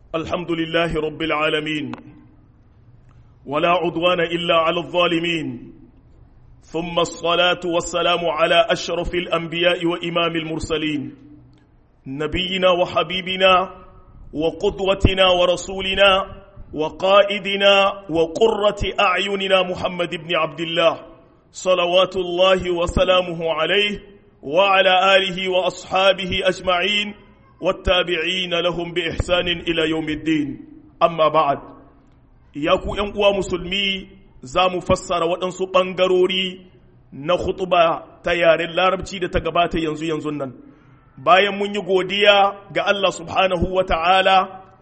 الحمد لله رب العالمين ولا عدوان إلا على الظالمين ثم الصلاة والسلام على أشرف الأنبياء وإمام المرسلين نبينا وحبيبنا وقدوتنا ورسولنا وقائدنا وقرة أعيننا محمد بن عبد الله صلوات الله وسلامه عليه وعلى آله وأصحابه أجمعين والتابعين لهم بإحسان إلى يوم الدين أما بعد ياكو ينقوى مسلمي زام فسر waɗansu ɓangarori na khutuba ta yaren larabci da ta gabata yanzu yanzu nan bayan mun yi godiya ga Allah subhanahu wa ta'ala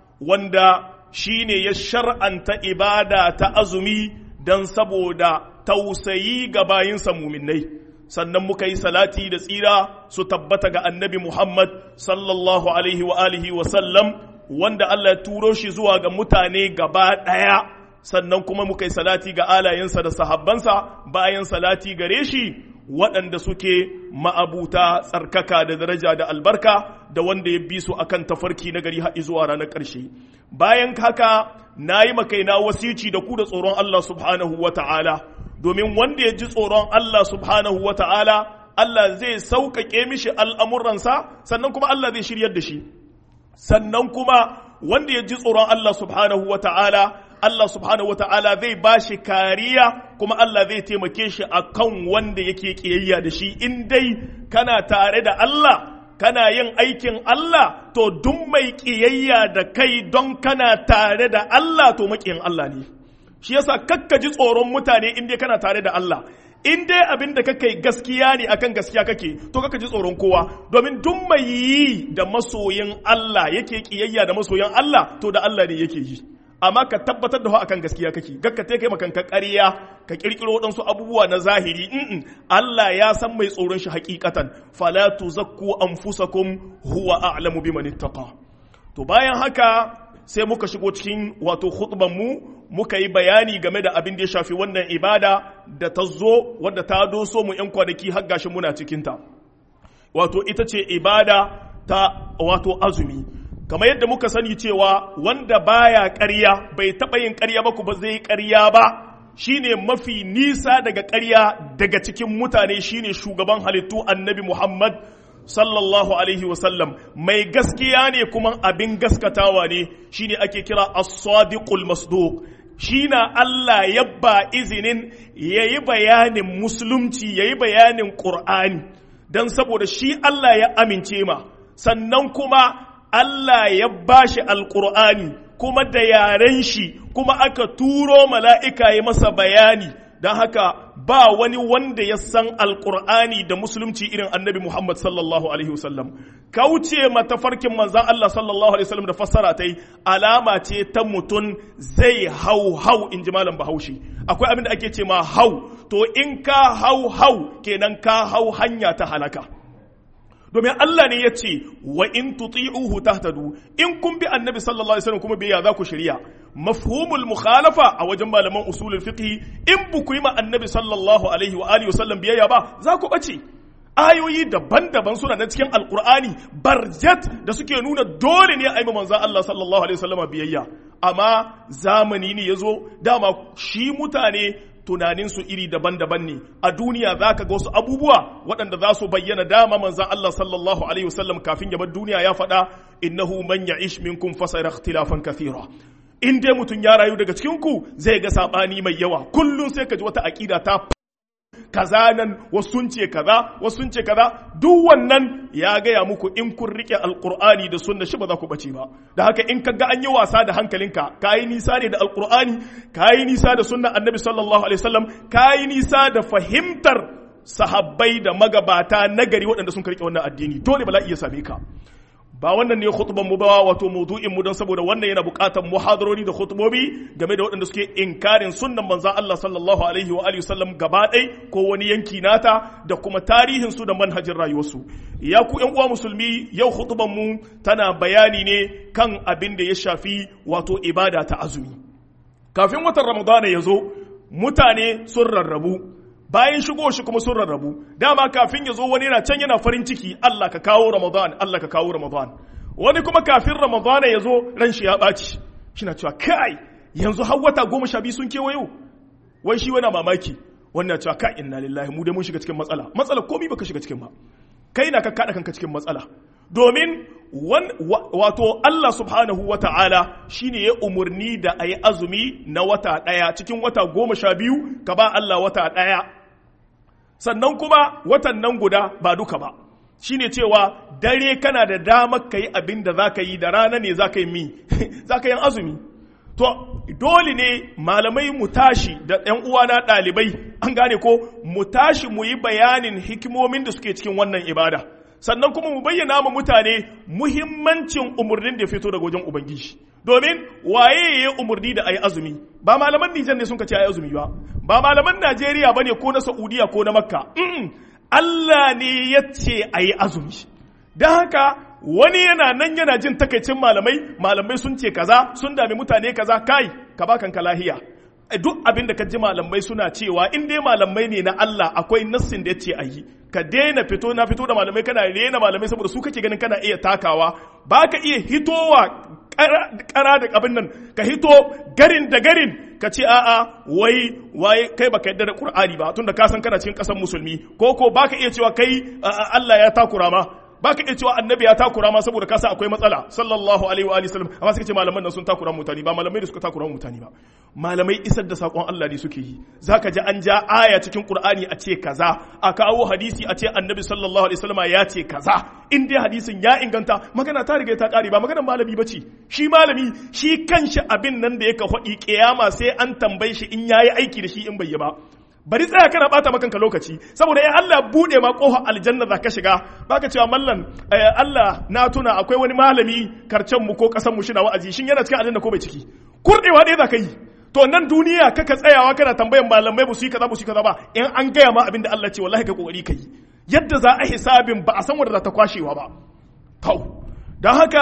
wanda shi ne ya shar'anta ibada ta azumi don saboda tausayi ga bayinsa muminai sannan muka yi salati da tsira su tabbata ga annabi Muhammad sallallahu alaihi wa alihi wa sallam wanda Allah ya turo shi zuwa ga mutane gaba ɗaya sannan kuma muka yi salati ga alayensa da sahabbansa bayan salati gare shi waɗanda suke ma'abuta tsarkaka da daraja da albarka da wanda ya bi su akan tafarki na gari haɗi zuwa ranar ƙarshe bayan haka na yi makaina wasici da ku da tsoron Allah subhanahu wa ta'ala domin wanda ya ji tsoron Allah subhanahu wa ta'ala Allah zai sauƙaƙe mishi al'amuransa sannan kuma Allah zai shiryar da shi sannan kuma wanda ya ji tsoron Allah subhanahu wa ta'ala Allah subhanahu wa ta'ala zai ba shi kariya kuma Allah zai taimake shi a kan wanda yake ƙiyayya da shi in dai kana tare da Allah kana yin aikin Allah to duk mai ƙiyayya da kai don kana tare da Allah to maƙiyin Allah ne. shi yasa kakka ji tsoron mutane in dai kana tare da Allah in dai abin da kake gaskiya ne akan gaskiya kake to kakka ji tsoron kowa domin duk mai yi da masoyin Allah yake kiyayya da masoyin Allah to da Allah ne yake yi amma ka tabbatar da akan gaskiya kake gakka te kai makanka ƙarya ka kirkiro waɗansu abubuwa na zahiri in Allah ya san mai tsoron shi hakikatan fala tuzakku anfusakum huwa a'lamu biman ittaqa to bayan haka sai muka shigo cikin wato mu muka yi bayani game da abin da ya shafi wannan ibada da ta zo wadda ta doso mu ‘yan kwanaki har gashi muna cikinta wato ita ce ibada ta wato azumi kamar yadda muka sani cewa wanda baya ƙarya bai taɓa yin ƙarya ba ku ba zai ƙarya ba shine mafi nisa daga ƙarya daga cikin mutane shine shugaban halittu annabi muhammad sallallahu alaihi wasallam mai gaskiya ne kuma abin gaskatawa ne shine ake kira as-sadiqul masduq shine Allah ya ba izinin yayi bayanin musulunci yayi bayanin qur'ani dan saboda shi Allah ya amince ma sannan kuma Allah ya bashi alqur'ani kuma da yaren shi kuma aka turo mala'ika ya masa bayani don haka ba wani wanda ya san alkur'ani da musulunci irin annabi Muhammad sallallahu alaihi wasallam kauce matafarkin manzan Allah sallallahu alaihi wasallam da fassara ta yi alama ce ta mutum zai hau hau in ji malam bahaushe akwai abin da ake ce ma hau to in ka hau hau kenan ka hau hanya ta halaka domin Allah ne ya ce wa in tuti'uhu tahtadu in kun bi annabi sallallahu alaihi wasallam kuma biya za ku shirya mafhumul mukhalafa a wajen malaman usulul fiqh in bu ku yi ma annabi sallallahu alaihi wa alihi wasallam biyayya ba za ku bace ayoyi daban-daban suna na cikin alkur'ani barjat da suke nuna dole ne a yi manzan Allah sallallahu alaihi wasallam biyayya amma zamani ne ya zo dama shi mutane tunaninsu iri daban-daban ne a duniya za ka ga wasu abubuwa waɗanda za su bayyana dama manzan Allah sallallahu alaihi wasallam kafin ya bar duniya ya faɗa innahu man ya'ish minkum fasayara ikhtilafan kathira in dai mutum ya rayu daga cikin ku zai ga sabani mai yawa kullum sai ka ji wata aqida ta kaza nan wasu sun ce kaza wasu sun ce kaza duk wannan ya gaya muku in kun rike alqur'ani da sunna shi ba za ku bace ba da haka in ka ga an yi wasa da hankalinka kayi nisa ne da alqur'ani kayi nisa da sunnan annabi sallallahu alaihi wasallam kayi nisa da fahimtar sahabbai da magabata nagari waɗanda sun rike wannan addini dole bala iya same ka ba wannan ne khutban mu ba wato maudu'in mu don saboda wannan yana buƙatar muhadarori da khutbobi game da waɗanda suke inkarin sunnan manzon Allah sallallahu alaihi wa alihi wasallam gaba ɗai ko wani yanki nata da kuma tarihin su da manhajin rayuwarsu ya ku ƴan uwa musulmi yau khutban mu tana bayani ne kan abin da ya shafi wato ibada ta azumi kafin watan ramadana ya zo mutane sun rarrabu bayan shigo shi kuma sun rarrabu dama kafin ya zo wani yana can yana farin ciki Allah ka kawo Ramadan Allah ka kawo Ramadan wani kuma kafin ramadana ya zo ran shi ya ɓaci shina cewa kai yanzu har wata goma sha biyu sun kewayo wai shi wani mamaki wannan cewa kai inna lillahi mu dai mun shiga cikin matsala matsala komai baka shiga cikin ba kai na ka kada kanka cikin matsala domin wato Allah subhanahu wa ta'ala shi ne ya umarni da a yi azumi na wata ɗaya cikin wata goma sha biyu ka ba Allah wata ɗaya sannan kuma watan nan guda ba duka ba shi ne cewa dare kana da damar ka yi abin da za ka yi da rana ne za ka yi mi za ka yi azumi to dole ne malamai mu tashi da ‘yan uwana ɗalibai an gane ko mu tashi mu yi bayanin hikimomin da suke cikin wannan ibada sannan kuma mu bayyana ma mutane muhimmancin umarnin da fito daga wajen ubangiji domin waye ya umarni da ayi azumi ba malaman Nijar ne sun ce ayi azumi ba ba malaman Najeriya bane ko na Saudiya ko na Makka Allah ne ya ce ayi azumi don haka wani yana nan yana jin takaicin malamai malamai sun ce kaza sun dami mutane kaza kai ka ba kanka lahiya duk abin da ka ji malamai suna cewa in dai malamai ne na Allah akwai nassin da ya ce a yi ka daina fito na fito da malamai kana rena malamai saboda su kake ganin kana iya takawa ba ka iya hitowa kara da abin nan ka hito garin da garin ka ce a'a wai wai kai baka yadda da Qur'ani ba tunda ka san kana cikin kasar musulmi ko ko baka iya cewa kai Allah ya takura ma baka iya cewa annabi ya takura ma saboda kasa akwai matsala sallallahu alaihi wa alihi sallam amma suka ce malaman nan sun takura mutane ba malamai da suka takura mutane ba malamai isar da sakon Allah ne suke yi zaka ji an ja aya cikin Qur'ani a ce kaza a kawo hadisi a ce annabi sallallahu alaihi wasallam ya ce kaza in dai hadisin ya inganta magana ta riga ta kare ba maganar malami bace shi malami shi kanshi abin nan da yake faɗi kiyama sai an tambaye shi in yayi aiki da shi in bai yi ba bari tsaya kana bata makanka lokaci saboda in Allah bude ma kofar aljanna za ka shiga baka cewa mallan Allah na tuna akwai wani malami karcen mu ko kasan mu shina wa'azi shin yana cikin aljanna ko bai ciki kurdewa ɗaya za ka yi to nan duniya kaka tsayawa kana tambayan malamai ba su yi kaza ba su yi kaza ba in an gaya ma abin da Allah ce wallahi ka kokari ka yi yadda za a hisabin ba a san wanda za ta kwashewa ba tau don haka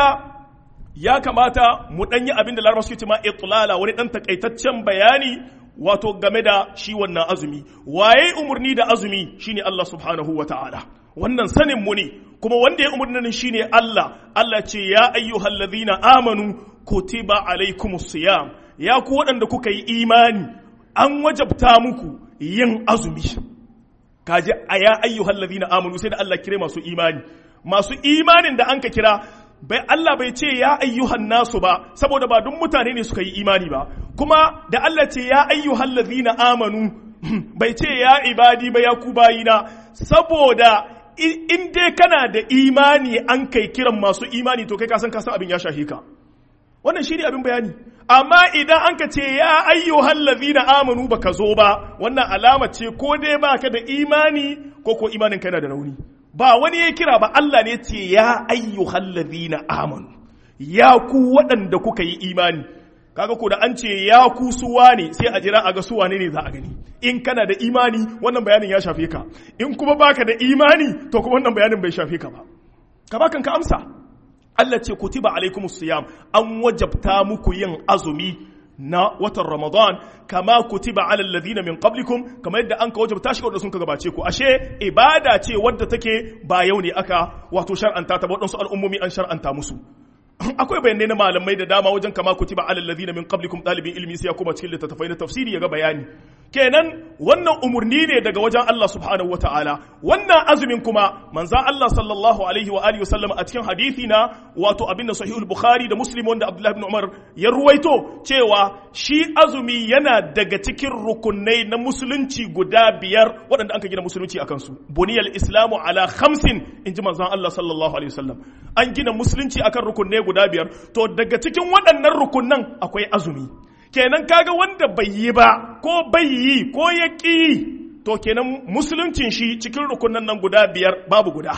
ya kamata mu ɗan yi abin da larabar suke ce ma itlala wani ɗan takaitaccen bayani wato game da shi wannan azumi waye umarni da azumi shine Allah subhanahu wa ta'ala wannan sanin mu ne kuma wanda ya umarni shine Allah Allah ce ya ayyuhal ladhina amanu kutiba alaikumus siyam ya ku waɗanda kuka yi imani an wajabta muku yin azumi kaji a ya ayyuhal ladhina amanu sai da Allah kire masu imani masu imanin da an ka kira bai Allah bai ce ya ayyuhan nasu ba saboda ba duk mutane ne suka yi imani ba kuma da Allah ce ya ayyuhan ladhina amanu bai ce ya ibadi ba ya ku bayina saboda in dai kana da imani an kai kiran masu imani to kai ka san ka san abin ya shahe ka wannan shi ne abin bayani amma idan an ka ce ya ayyuhan ladhina amanu baka zo ba wannan alama ce ko dai baka da imani ko ko imanin kai na da rauni ba wani ya kira ba Allah ne ce ya ayyuhal ladhina amanu ya ku waɗanda kuka yi imani kaga ko da an ce ya ku suwa ne sai a jira a ga suwa ne za a gani in kana da imani wannan bayanin ya shafe ka in kuma baka da imani to kuma wannan bayanin bai shafe ka ba ka ba kanka amsa Allah ce kutiba alaikumus siyam an wajabta muku yin azumi na watan Ramadan kama kutiba alal ladina min qablikum kama yadda an ka wajabta shi wanda sun ka gabace ku ashe ibada ce wadda take ba yau ne aka wato shar'anta ta waɗansu al'ummomi an shar'anta musu akwai bayanai na malamai da dama wajen kama kutiba alal ladina min qablikum dalibin ilmi sai ya koma cikin littattafai na tafsiri ya ga bayani kenan wannan umurni ne daga wajen Allah subhanahu wataala wannan azumin kuma manzan Allah sallallahu alaihi wa alihi wasallam a cikin hadisi na wato abin da sahihul bukhari da muslim wanda abdullahi ibn umar ya ruwaito cewa shi azumi yana daga cikin rukunai na musulunci guda biyar waɗanda an ka gina musulunci akan su buniyal islamu ala khamsin in ji manzan Allah sallallahu alaihi wasallam an gina musulunci akan rukunai guda biyar to daga cikin waɗannan rukunan akwai azumi kenan kaga wanda bai yi ba ko bai yi ko ya ƙi to kenan musuluncin shi cikin rukunan nan guda biyar babu guda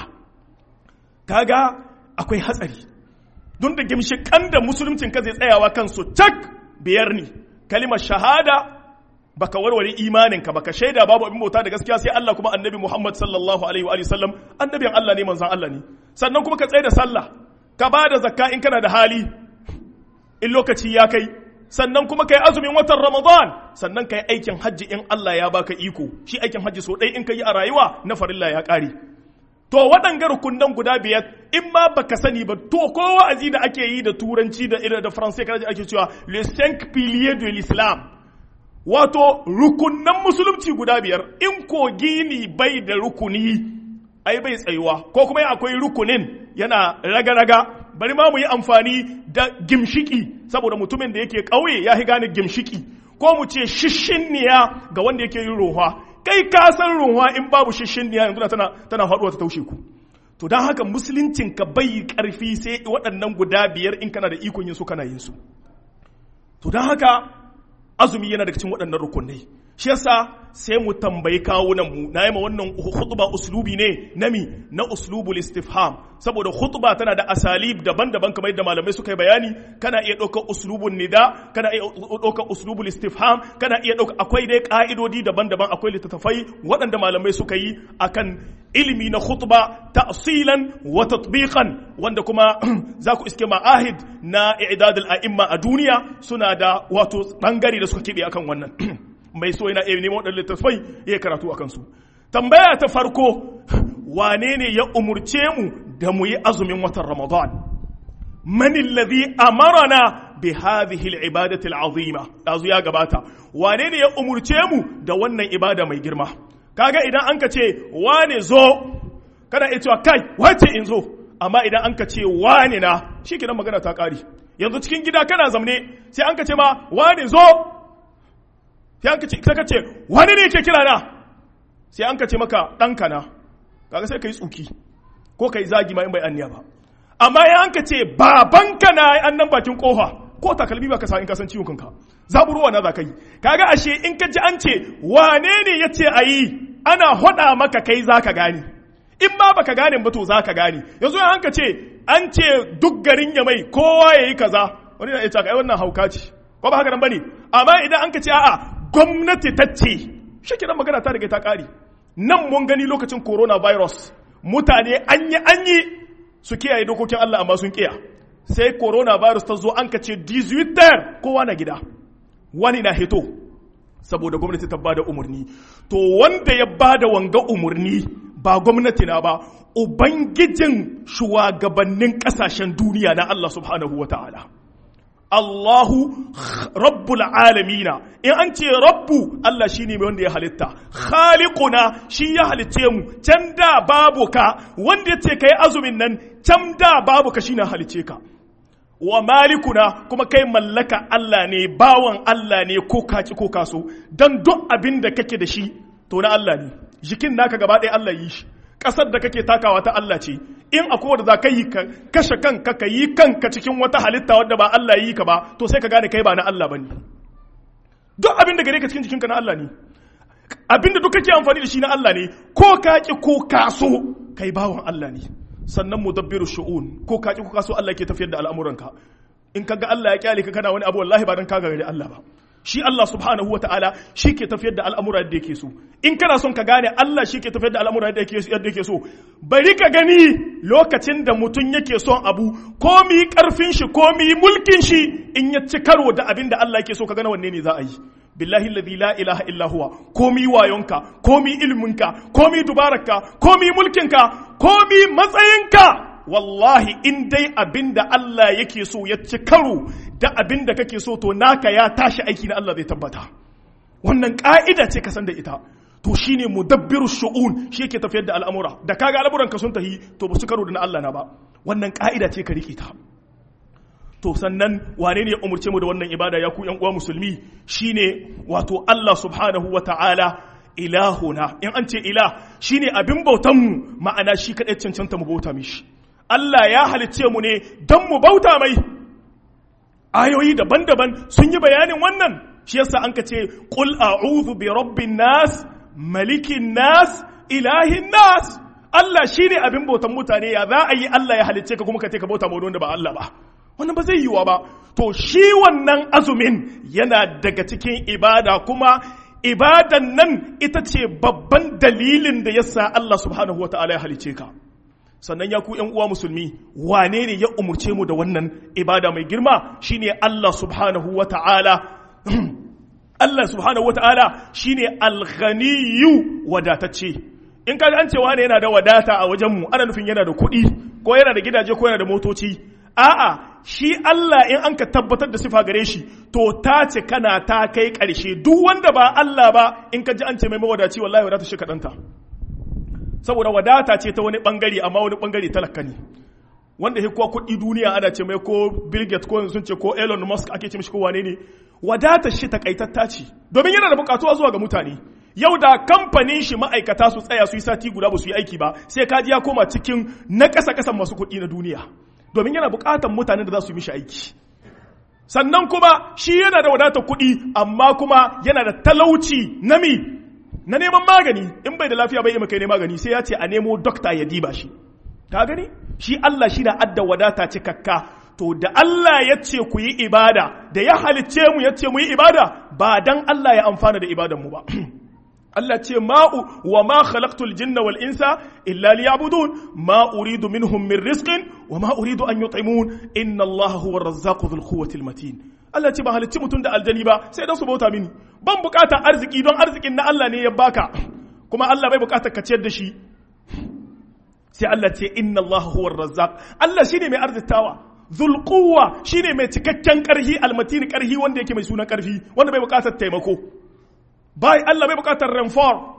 kaga akwai hatsari don da gimshikan da musuluncin ka zai tsayawa kansu cak biyar ne kalimar shahada baka warware imaninka baka shaida babu abin bauta da gaskiya sai Allah kuma annabi Muhammad sallallahu alaihi wa sallam annabin Allah ne manzon Allah ne sannan kuma ka tsaye da sallah ka ba da zakka in kana da hali in lokaci ya kai sannan kuma kai azumin watan Ramadan sannan kai aikin hajji in Allah ya baka iko shi aikin hajji so ɗaya in ka yi a rayuwa na farilla ya ƙare to waɗanga rukunan guda biyar in ma baka sani ba to ko wa'azi da ake yi da turanci da irin da faransai kana ake cewa le cinq piliers de l'islam wato rukunan musulunci guda biyar in ko gini bai da rukuni ai bai tsayuwa ko kuma akwai rukunin yana raga-raga bari ma mu yi amfani da gimshiki saboda mutumin da yake ƙauye ya gane gimshiki ko mu ce shishinniya ga wanda yake yin rohwa kai ka san ruwa in babu shishinniya yanzu tana tana faduwa ta taushe ku to don haka musuluncin ka bai karfi sai waɗannan guda biyar in kana da ikon yin su kana yin su to don haka azumi yana daga cikin waɗannan rukunai shi yasa sai mu tambayi kawunan mu na yi ma wannan khutba uslubi ne nami na uslubul istifham saboda khutba tana da asalib daban-daban kamar yadda malamai suka yi bayani kana iya ɗaukar uslubun nida kana iya ɗaukar uslubul istifham kana iya ɗaukar akwai dai ka'idodi daban-daban akwai littattafai waɗanda malamai suka yi akan ilimi na khutba ta'silan wa tatbiqan wanda kuma za ku iske ma'ahid na i'dadul a'imma a duniya suna da wato bangare da suka kebe akan wannan mai so yana iya neman waɗannan littattafai ya karatu a kansu tambaya ta farko wane ne ya umurce mu da mu yi azumin watan ramadan man alladhi amarana bi hadhihi al-ibadati al-azima dazu ya gabata wane ne ya umurce mu da wannan ibada mai girma kaga idan an ka ce wane zo kana iya cewa kai wace in zo amma idan an ka ce wane na shikenan magana ta kare yanzu cikin gida kana zamne sai an ka ce ma wane zo sai an ka ce wani ne ke kira na sai an ka ce maka ɗanka na kaga sai ka yi tsuki ko ka yi zagi ma in bai anniya ba amma ya an ka ce babanka na an nan bakin kofa ko takalmi ba ka sa in ka san ciwon kanka zaburowa na za ka yi kaga ashe in ka ji an ce wane ne ya ce a yi ana hoda maka kai za ka gane in ma baka gane ba to za ka gane yanzu an ka ce an ce duk garin ya mai kowa ya yi kaza wani na iya ai wannan hauka ce ko ba haka nan bane amma idan an ka ce a'a gwamnati ta ce shi kenan magana ta riga ta ƙari nan mun gani lokacin coronavirus mutane an yi an yi su kiyaye dokokin Allah amma sun kiya sai coronavirus ta zo an ka ce 18 kowa na gida wani na hito saboda gwamnati ta bada umarni to wanda ya bada wanga umarni ba gwamnati na ba ubangijin shugabannin kasashen duniya na Allah subhanahu wa ta'ala Allahu rabbul alamina in an ce rabbu Allah shine mai wanda ya halitta khaliquna shi ya halicce mu can da babu ka wanda yace kai azumin nan can da babu ka shine halicce ka wa malikuna kuma kai mallaka Allah ne bawan Allah ne ko kaci ko kaso dan duk abin da kake da shi to na Allah ne jikin naka gaba ɗaya Allah yi shi ƙasar da kake takawa ta Allah ce in akwai wanda za ka yi ka kashe kanka ka yi kanka cikin wata halitta wadda ba Allah yi ka ba to sai ka gane kai ba na Allah bane duk abin da gare ka cikin jikinka na Allah ne abin da duk kake amfani da shi na Allah ne ko ka ki ko ka so kai bawan Allah ne sannan mudabbiru shu'un ko ka ki ko ka so Allah ke tafiyar da al'amuranka in kaga Allah ya kyale ka kana wani abu wallahi ba dan ka gare Allah ba shi Allah subhanahu wa ta'ala shi ke tafiyar da al'amura da yake so in kana son ka gane Allah shi ke tafiyar da al'amura da yake so bari ka gani lokacin da mutum yake son abu komi karfin shi komi mulkin shi in ya ci karo da abin da Allah yake so ka gane wanne ne za a yi billahi alladhi la ilaha illa huwa komi wayonka komi ilminka komi dubararka komi mulkinka komi matsayinka wallahi in dai abin da Allah yake so ya ci karo da abin da kake so to naka ya tashi aiki na Allah zai tabbata wannan ka'ida ce ka san da ita to shine mudabbiru shu'un shi yake tafiyar da al'amura da kaga al'amuran ka sun tahi to ba su karo da na Allah na ba wannan ka'ida ce ka rike ta to sannan wane ne ya umurce mu da wannan ibada ya ku yan uwa musulmi shine wato Allah subhanahu wa ta'ala ilahuna in an ce ilah shine abin bautan mu ma'ana shi kadai cancanta mu bauta mishi Allah ya halicce mu ne don mu bauta mai ayoyi daban-daban sun yi bayanin wannan shi yasa an ka ce qul a'udhu bi rabbin nas malikin nas ilahin nas Allah shine abin bautan mutane ya za a yi Allah ya halicce ka kuma ka ce ka bauta ma wanda ba Allah ba wannan ba zai yiwa ba to shi wannan azumin yana daga cikin ibada kuma ibadan nan ita ce babban dalilin da yasa Allah subhanahu wa ta'ala ya halicce ka sannan ya ku ‘yan uwa musulmi wane ne ya umurce mu da wannan ibada mai girma shine Allah subhanahu wa ta'ala Allah subhanahu wa ta'ala shine alghaniyu wadatacce in kaga an cewa ne yana da wadata a wajen mu ana nufin yana da kuɗi ko yana da gidaje ko yana da motoci a'a shi Allah in an ka tabbatar da sifa gare shi to ta ce kana ta kai ƙarshe duk wanda ba Allah ba in ka ji an ce mai mawadaci wallahi wadata shi kaɗanta saboda wadata ce ta wani ɓangare amma wani ɓangare talaka ne wanda ya kuwa kuɗi duniya ana ce mai ko Bill Gates ko sun ce ko Elon Musk ake ce mishi ko wane ne wadatar shi takaitatta ce domin yana da bukatuwa zuwa ga mutane yau da kamfanin shi ma'aikata su tsaya su yi sati guda ba su yi aiki ba sai kaji ya koma cikin na ƙasa ƙasan masu kuɗi na duniya domin yana buƙatar mutanen da za su yi mishi aiki sannan kuma shi yana da wadatar kuɗi amma kuma yana da talauci na mi na neman magani in bai da lafiya bai yi kai ne magani sai ya ce a nemo dokta ya diba shi ka gani shi Allah shi na adda wadata cikakka to da Allah ya ce ku yi ibada da ya halicce mu ya ce mu yi ibada ba dan Allah ya amfana da ibadan mu ba Allah ce ma'u wa ma khalaqtul jinna wal insa illa liya'budun ma uridu minhum min rizqin wa ma uridu an yut'imun inna Allah huwa ar-razzaqu dhul quwwati matin Allah ce ba halicci mutum da aljani ba sai dan su bauta mini ban bukata arziki don arzikin na Allah ne ya baka kuma Allah bai bukatar ka ciyar da shi sai Allah ce inna Allah huwa ar-razzaq Allah shine mai arzitawa dhul quwwa shine mai cikakken karhi almatin karhi wanda yake mai sunan karfi wanda bai bukatar taimako bai Allah bai bukatar renfor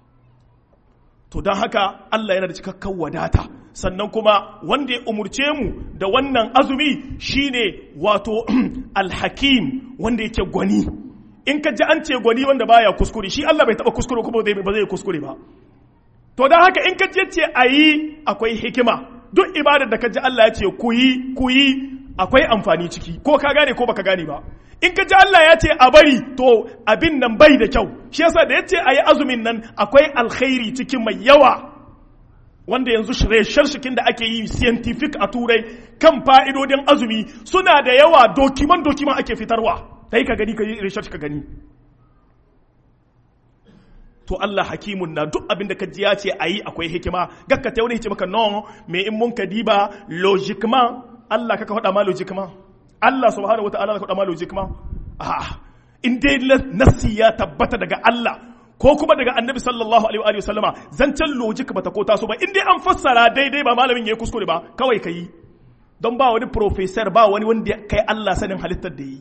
to don haka Allah yana da cikakken wadata sannan kuma wanda ya umurce mu da wannan azumi shine wato alhakim wanda yake gwani in ka ji an ce gwani wanda baya kuskure shi Allah bai taba kuskure kuma ba zai kuskure ba to don haka in ka ji ce a yi akwai hikima duk ibadar da ka ji Allah ya ce ku yi ku yi akwai amfani ciki ko ka gane ko baka gane ba in ka ji Allah ya ce a bari to abin nan bai da kyau shi yasa da ya ce a yi azumin nan akwai alkhairi cikin mai yawa wanda yanzu shirshikin da ake yi scientific a turai kan fa'idodin azumi suna da yawa dokiman dokiman ake fitarwa dai ka gani ka yi research ka gani to Allah hakimun na duk abin da ka ji ya ce a yi akwai hikima gakka ta wani maka no me in mun ka diba logiquement Allah kaka faɗa ma logiquement Allah subhanahu wata'ala ka faɗa ma logiquement a in dai nassi ya tabbata daga Allah ko kuma daga annabi sallallahu alaihi wa sallama zancen logic bata ko taso ba in dai an fassara daidai ba malamin yayi kuskure ba kawai ka yi don ba wani professor ba wani wanda kai Allah sanin halittar da yi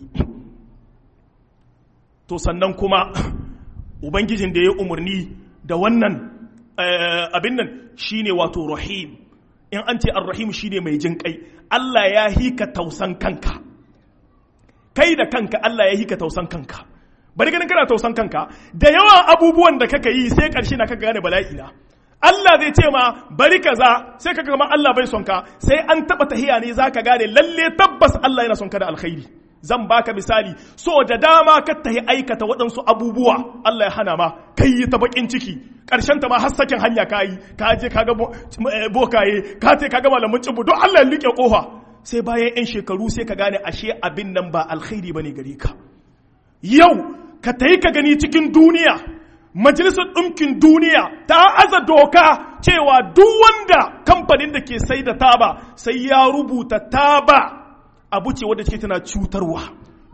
to sannan kuma ubangijin da ya umarni da wannan abin nan shine wato rahim in an ce ar-rahim shine mai jin kai Allah ya hika tausan kanka kai da kanka Allah ya hika tausan kanka bari ganin kana tausan kanka da yawan abubuwan da kaka yi sai karshe na kaka gane bala'i na Allah zai ce ma bari kaza sai kaga kamar Allah bai son ka sai an taba tahiya ne zaka gane lalle tabbas Allah yana son ka da alkhairi zan baka misali so da dama ka tahi aikata waɗansu abubuwa Allah ya hana ma kai yi ta bakin ciki ƙarshen ta ma har sakin hanya ka yi ka je ka ga bokaye ka ce ka ga malamin cibu don Allah ya liƙe ƙofa sai bayan 'yan shekaru sai ka gane ashe abin nan ba alkhairi bane gare ka yau ka tayi ka gani cikin duniya majalisar ɗinkin duniya ta aza doka cewa duk wanda kamfanin da ke sai da taba sai ya rubuta taba abu ce wadda take tana cutarwa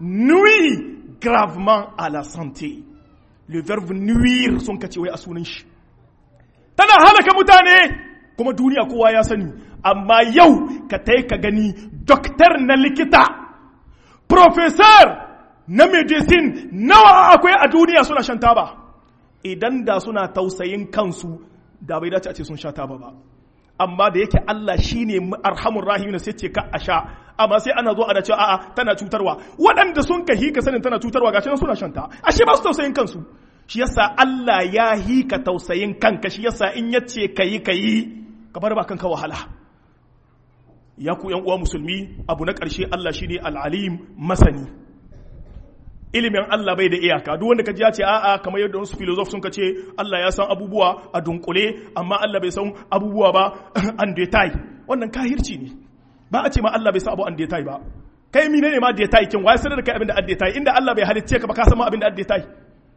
nuit gravement à la santé le verbe nuire sun kace wai a sunan shi tana halaka mutane kuma duniya kowa ya sani amma yau ka tai ka gani doktor na likita professor na medicine nawa akwai a duniya suna shan taba idan da suna tausayin kansu da bai dace a ce sun sha taba ba amma da yake Allah shine arhamur rahim sai ce ka a sha amma sai ana zo ana cewa a'a tana cutarwa waɗanda sun ka hika sanin tana cutarwa gashi nan suna shanta ashe ba su tausayin kansu shi yasa Allah ya hika tausayin kanka shi yasa in yace kayi kayi ka bar ba kanka wahala ya ku yan uwa musulmi abu na ƙarshe Allah shine al-alim masani ilimin Allah bai da iyaka duk wanda ka ji ya ce a'a kamar yadda wasu filosof sun ka ce Allah ya san abubuwa a dunkule amma Allah bai san abubuwa ba an detail wannan kahirci ne ba a ce ma Allah bai san abu an detail ba kai mine ne ma detail kin wai sanar da kai abin da an detail inda Allah bai halicce ka ba ka san ma abin da an detail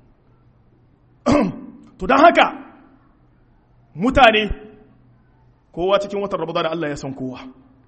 to dan haka mutane kowa cikin watan Ramadan Allah ya san kowa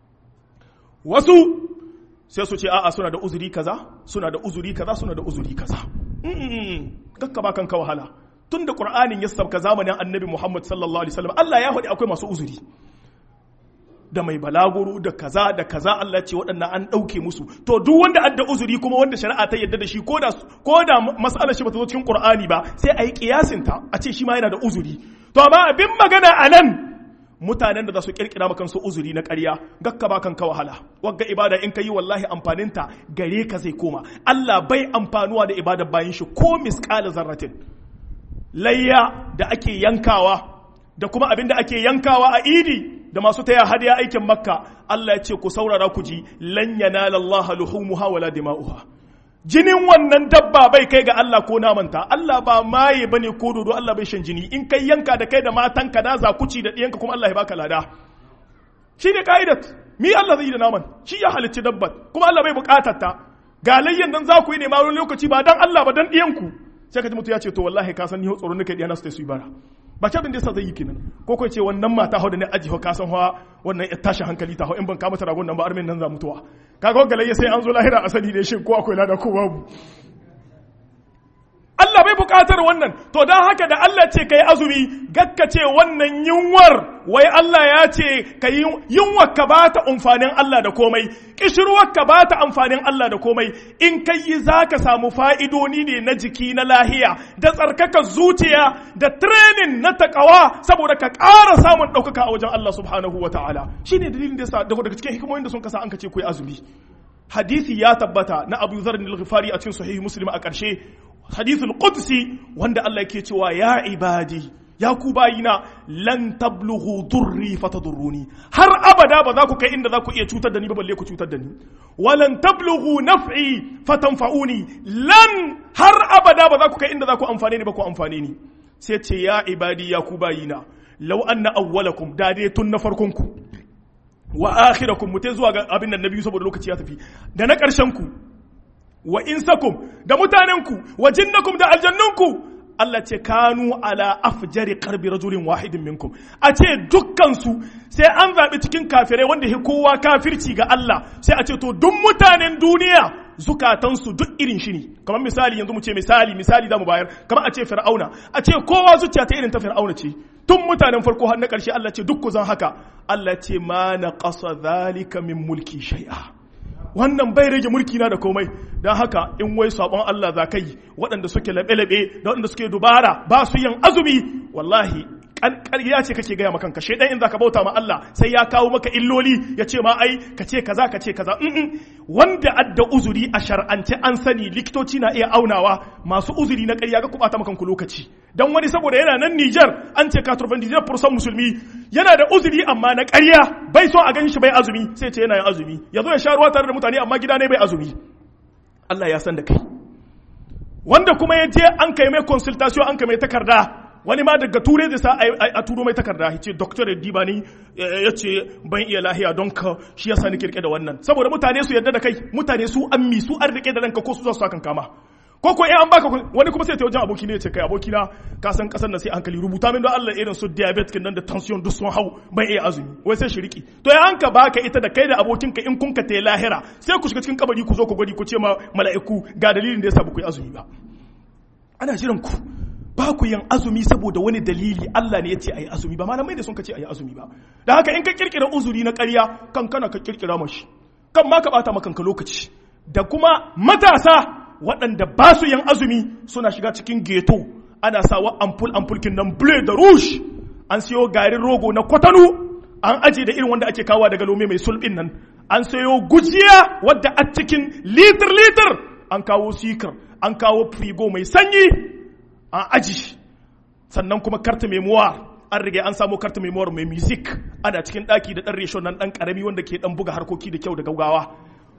wasu sai su ce a'a suna da uzuri kaza suna da uzuri kaza suna da uzuri kaza kakka ba kanka wahala tun da qur'anin ya sabka zamanin annabi muhammad sallallahu alaihi wasallam Allah ya faɗi akwai masu uzuri da mai balaguro da kaza da kaza Allah ce waɗannan an ɗauke musu to duk wanda adda uzuri kuma wanda shari'a ta yadda da shi ko da ko da mas'alar shi bata zo cikin Qur'ani ba sai a yi kiyasin ta a ce shi ma yana da uzuri to amma abin magana a nan mutanen da za su kirkira maka su uzuri na ƙarya gakka ba kanka wahala wagga ibada in ka yi wallahi amfaninta gare ka zai koma Allah bai amfanuwa da ibadar bayan shi ko misqala zarratin layya da ake yankawa da kuma abin da ake yankawa a idi da masu taya hadiya aikin makka Allah ya ce ku saurara ku ji lan yanala Allah luhumuha wala dima'uha jinin wannan dabba bai kai ga Allah ko namanta Allah ba maye bane ko dodo Allah bai shan jini in kai yanka da kai da matanka da zakuci da diyanka kuma Allah ya baka lada shi ne ka'idat mi Allah zai yi da naman shi ya halicci dabbat kuma Allah bai bukatar ta ga layyan dan za ku yi ne ma wani lokaci ba dan Allah ba dan diyanku sai ka ji mutu ya ce to wallahi ka san ni tsoro nake diyana su ta su yi bara ba ce abin da yasa zai yi kenan ko ko ce wannan mata hau da ne aji ka san hawa wannan ya tashi hankali ta hau in ban kama ta ragon nan ba armin nan za mutuwa kaga galayya sai an zo lahira asali ne shin ko akwai lada ko babu Allah bai bukatar wannan to dan haka da Allah ce kai azumi gakka ce wannan yunwar wai Allah ya ce kai yunwar ka bata amfanin Allah da komai kishirwar ka bata amfanin Allah da komai in kai yi zaka samu fa'idoni ne na jiki na lahiya da tsarkaka zuciya da training na takawa saboda ka ƙara samun ɗaukaka a wajen Allah subhanahu wa ta'ala shine dalilin da yasa daga cikin hikimomin da sun kasa an ka ce ku azumi hadisi ya tabbata na Abu Dharr al-Ghifari a cikin sahih Muslim a ƙarshe hadithul qudsi wanda Allah yake cewa ya ibadi ya ku bayina lan tablughu durri fatadurruni har abada ba za ku kai inda za ku iya cutar da ni ba balle ku cutar da ni walan tablughu naf'i fatanfa'uni lan har abada ba za ku kai inda za ku amfane ni ba ku amfane ni sai ce ya ibadi ya ku bayina law anna awwalakum da dai tun na farkon ku wa akhirakum mutai zuwa ga abin nan nabi saboda lokaci ya tafi da na karshen ku wa insakum da mutanenku wa jinnakum da aljannunku Allah ce kanu ala afjari qarbi rajulin wahidin minkum a ce dukkansu sai an zaɓi cikin kafirai wanda ya kowa kafirci ga Allah sai a ce to duk mutanen duniya zukatansu duk irin shi ne kamar misali yanzu mu ce misali misali za mu bayar kamar a ce fir'auna a ce kowa zuciya ta irin ta fir'auna ce tun mutanen farko har na ƙarshe Allah ce duk ku zan haka Allah ce ma na ƙasa zalika min mulki shai'a wannan bai rage mulki na da komai don haka in wai sabon Allah za ka yi waɗanda suke laɓe-laɓe da waɗanda suke dubara ba su yin azumi wallahi ƙarya ce kake gaya makanka shaidan in za ka bauta ma Allah sai ya kawo maka illoli ya ce ma ai ka ce kaza ka ce kaza wanda adda uzuri a shar'ance an sani likitoci na iya aunawa masu uzuri na ƙarya ga ku bata makanku lokaci dan wani saboda yana nan Niger an ce 99% musulmi yana da uzuri amma na ƙarya bai so a gan shi bai azumi sai ce yana yin azumi ya zo ya sha ruwa tare da mutane amma gida ne bai azumi Allah ya san da kai wanda kuma ya je an kai mai consultation an kai mai takarda wani ma daga turai zai sa a turo mai takarda ya ce doktor yadda ni ya ce ban iya lahiya don ka shi yasa ni kirke da wannan saboda mutane su yarda da kai mutane su ammi su an rike da ranka ko su za su kan kama ko ko in an baka wani kuma sai ta wajen aboki ne ya ce kai aboki na ka san kasar nan sai hankali rubuta min don Allah irin su diabetes nan da tension duk sun hau ban iya azumi wai sai shiriki to ya an ka baka ita da kai da abokinka in kun ka ta lahira sai ku shiga cikin kabari ku zo ku gwadi ku ce ma mala'iku ga dalilin da yasa ba ku yi azumi ba ana jiran ku ba ku yin azumi saboda wani dalili Allah ne ya ce a yi azumi ba malamai da sun ka ce a yi azumi ba da haka in ka kirkira uzuri na ƙarya kan kana ka kirkira mashi kan ma ka bata makanka lokaci da kuma matasa waɗanda ba su yin azumi suna shiga cikin geto ana sawa ampul ampulkin nan bleu da rouge an siyo garin rogo na kwatano an aje da irin wanda ake kawo daga lome mai sulbin nan an sayo gujiya wadda a cikin litir litir an kawo sikar an kawo frigo mai sanyi an aji sannan kuma karta memoir an riga an samu karta memoir mai music ana cikin daki da dan reshon nan dan karami wanda ke dan buga harkoki da kyau da gaugawa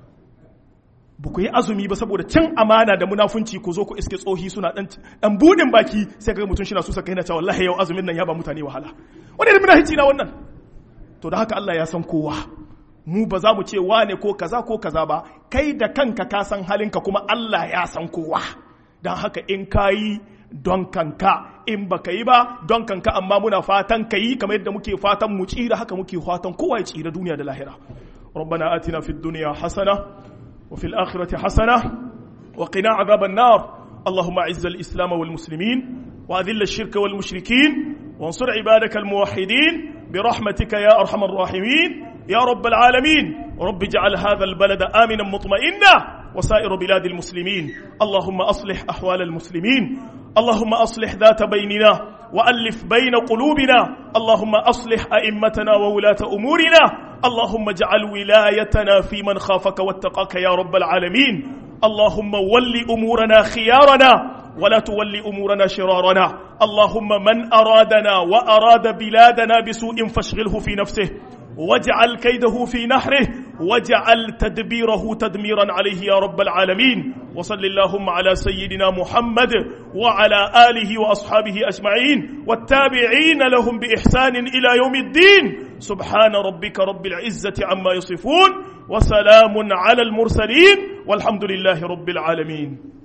ba ku yi azumi ba saboda cin amana da munafunci ku zo ku iske tsohi suna dan dan budin baki sai ga mutum shi na so saka yana cewa wallahi yau azumin nan ya ba mutane wahala wani da munafici na wannan to da haka Allah ya san kowa mu ba za mu ce wane ko kaza ko kaza ba kai da kanka ka san halinka kuma Allah ya san kowa don haka in kayi don kanka in baka yi ba don kanka amma muna fatan ka yi kamar yadda muke fatan mu tsira haka muke fatan kowa ya tsira duniya da lahira ربنا آتنا في الدنيا حسنة وفي الآخرة حسنة وقنا عذاب النار اللهم أعز الإسلام والمسلمين وأذل الشرك والمشركين وانصر عبادك الموحدين برحمتك يا أرحم الراحمين يا رب العالمين رب اجعل هذا البلد آمنا مطمئنا وسائر بلاد المسلمين اللهم أصلح أحوال المسلمين اللهم أصلح ذات بيننا وألف بين قلوبنا اللهم أصلح أئمتنا وولاة أمورنا اللهم اجعل ولايتنا في من خافك واتقاك يا رب العالمين اللهم ول أمورنا خيارنا ولا تول أمورنا شرارنا اللهم من أرادنا وأراد بلادنا بسوء فاشغله في نفسه واجعل كيده في نحره واجعل تدبيره تدميرا عليه يا رب العالمين وصل اللهم على سيدنا محمد وعلى آله وأصحابه أجمعين والتابعين لهم بإحسان إلى يوم الدين سبحان ربك رب العزة عما يصفون وسلام على المرسلين والحمد لله رب العالمين